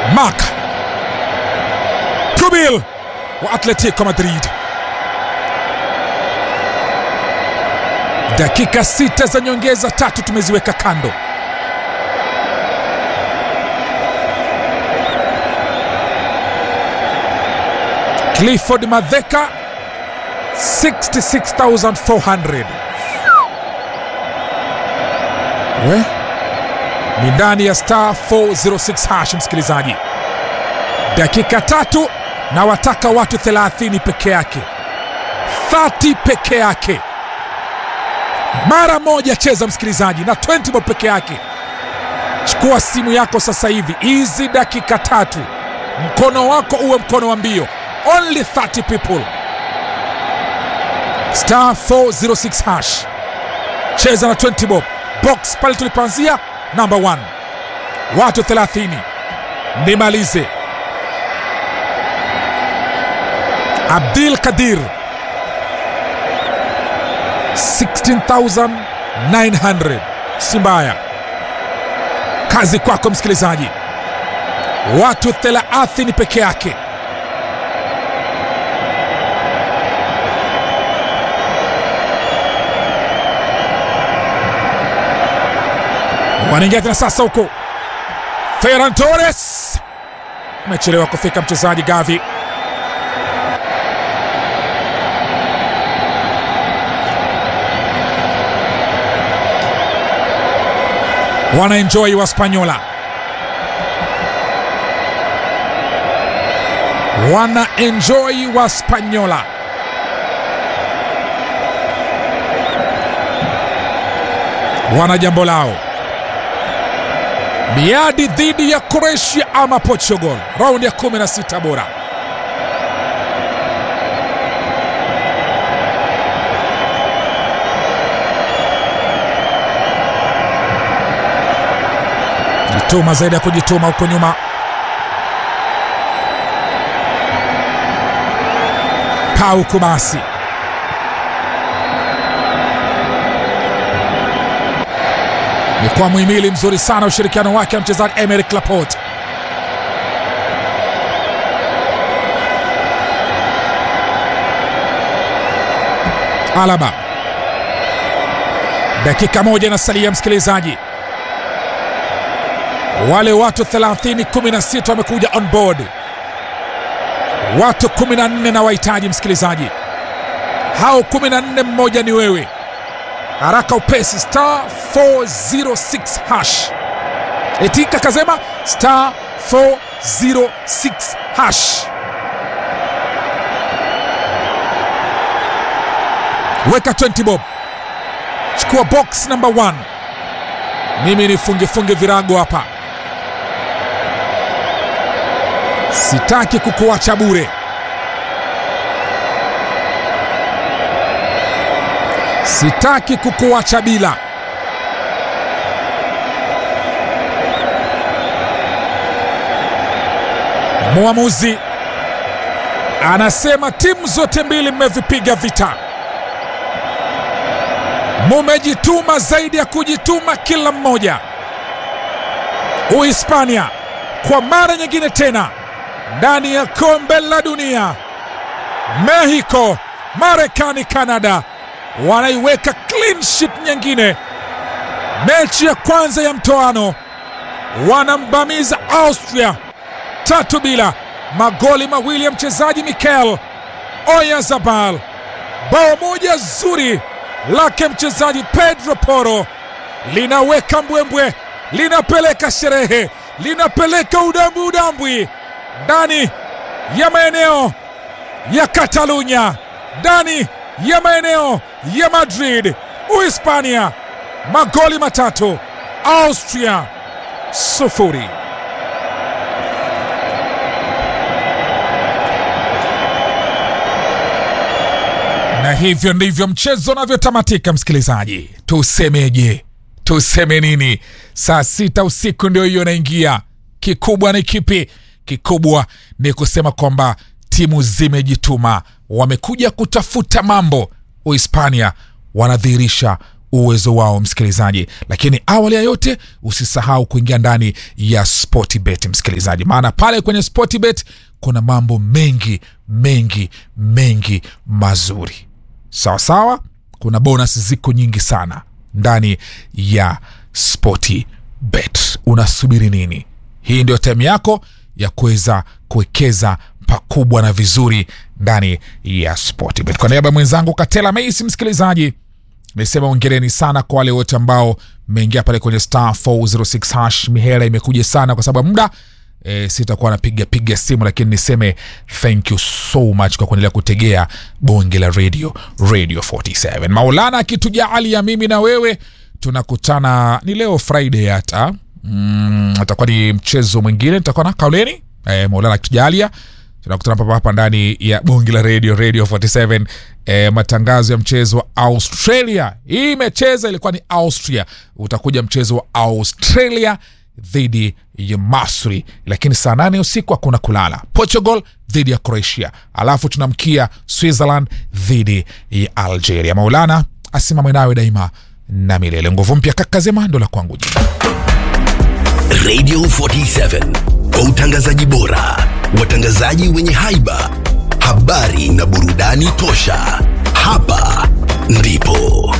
Marc Tubil wa Atletico Madrid. Dakika sita za nyongeza tatu tumeziweka kando. Clifford Madheka 66400 we ni ndani ya star 406 hash, msikilizaji, dakika tatu na wataka watu 30 peke yake, 30 peke yake, mara moja cheza msikilizaji, na 20 bob peke yake. Chukua simu yako sasa hivi, hizi dakika tatu, mkono wako uwe mkono wa mbio. Only 30 people, star 406 hash, cheza na 20 bob box pale tulipoanzia number 1 watu 30 nimalize Abdil Kadir 16900 si mbaya kazi kwako msikilizaji watu 30 peke yake wanaingia tena sasa huko. Ferran Torres amechelewa kufika mchezaji Gavi. Wanaenjoy Waspanyola, wanaenjoy Waspanyola. Wana jambo lao miadi dhidi ya Croatia ama Portugal, raundi ya 16 bora. Jituma zaidi ya kujituma huko nyuma. Pau Kubasi ni kwa muhimili mzuri sana ushirikiano wake na mchezaji Emerick Laporte. Alaba, dakika moja inasalia msikilizaji, wale watu 30 16 wamekuja on board, watu 14 na wahitaji msikilizaji, hao 14 mmoja ni wewe haraka upesi star 406 hash etika kazema star 406 hash weka 20 bob chukua box number 1 mimi ni funge funge virago hapa sitaki kukuacha bure sitaki kukuacha bila. Mwamuzi anasema timu zote mbili mmevipiga vita, mumejituma zaidi ya kujituma kila mmoja. Uhispania kwa mara nyingine tena ndani ya kombe la dunia. Mexico, Marekani, Kanada wanaiweka clean sheet nyingine. Mechi ya kwanza ya mtoano wanambamiza Austria tatu bila, magoli mawili ya mchezaji Mikel Oyarzabal, bao moja zuri lake mchezaji Pedro Porro linaweka mbwembwe, linapeleka sherehe, linapeleka udambwi udambwi ndani ya maeneo ya Katalunya, ndani ya maeneo ya Madrid. Uhispania magoli matatu, Austria sufuri. Na hivyo ndivyo mchezo unavyotamatika. Msikilizaji, tusemeje? Tuseme nini? Saa sita usiku ndio hiyo inaingia. Kikubwa ni kipi? Kikubwa ni kusema kwamba timu zimejituma, wamekuja kutafuta mambo. Uhispania wanadhihirisha uwezo wao msikilizaji lakini awali ya yote usisahau kuingia ndani ya sportbet msikilizaji maana pale kwenye sportbet kuna mambo mengi mengi mengi mazuri sawa sawa kuna bonus ziko nyingi sana ndani ya sportbet unasubiri nini hii ndio time yako ya kuweza kuwekeza pakubwa na vizuri ndani ya sportbet kwa niaba ya mwenzangu katela meisi msikilizaji nisema ongereni sana kwa wale wote ambao mmeingia pale kwenye star 406 hash mihela imekuja sana kwa sababu muda e, sitakuwa napiga piga simu lakini niseme thank you so much kwa kuendelea kutegea bonge la radio radio 47 maulana akitujaali ya mimi na wewe tunakutana ni leo friday hata mm, atakuwa ni mchezo mwingine tutakuwa na kauleni e, maulana akitujalia tunakutana papa hapa ndani ya bongi la radio radio 47 e, matangazo ya mchezo wa australia hii imecheza ilikuwa ni austria utakuja mchezo wa australia dhidi ya masri lakini saa nane usiku hakuna kulala portugal dhidi ya croatia alafu tunamkia switzerland dhidi ya algeria maulana asimame nawe daima na milele nguvu mpya kakazema ndo la kwangu jina Radio 47 kwa utangazaji bora, watangazaji wenye haiba, habari na burudani tosha. Hapa ndipo